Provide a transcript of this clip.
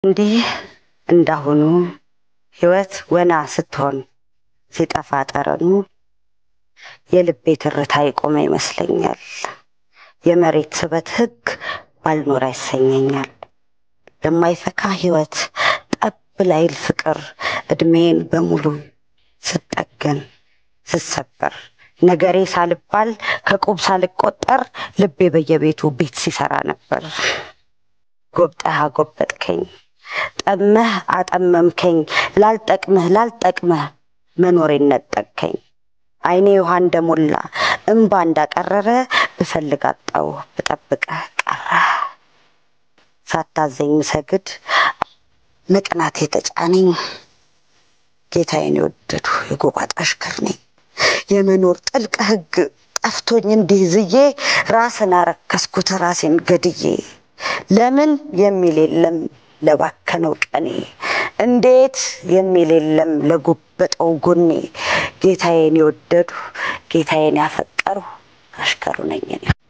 እንዲህ እንዳሁኑ ሕይወት ወና ስትሆን ሲጠፋ ጠረኑ የልቤ ትርታ የቆመ ይመስለኛል። የመሬት ስበት ሕግ ባልኖር ያሰኘኛል። ለማይፈካ ሕይወት ጠብ ላይል ፍቅር እድሜን በሙሉ ስጠገን ስሰበር ነገሬ ሳልባል ከቁብ ሳልቆጠር ልቤ በየቤቱ ቤት ሲሰራ ነበር። ጎብጠህ አጎበጥከኝ፣ ጠመህ አጠመምከኝ፣ ላልጠቅምህ ላልጠቅምህ መኖሬን ነጠቅከኝ። ዓይኔ ውሃ እንደሞላ እምባ እንዳቀረረ ብፈልግ አጣው ብጠብቅህ ቀረ። ሳታዘኝ ምሰግድ መቅናት የተጫነኝ ጌታዬን የወደዱ የጎባጣ አሽከር ነኝ። የመኖር ጥልቅ ሕግ ጠፍቶኝ እንዲህ ዝዬ ራስን አረከስኩት ራሴን ገድዬ። ለምን የሚል የለም ለባከነው ቀኔ፣ እንዴት የሚል የለም ለጎበጠው ጎኔ። ጌታዬን የወደዱ ጌታዬን ያፈቀሩ አሽከሩ ነኝ እኔ።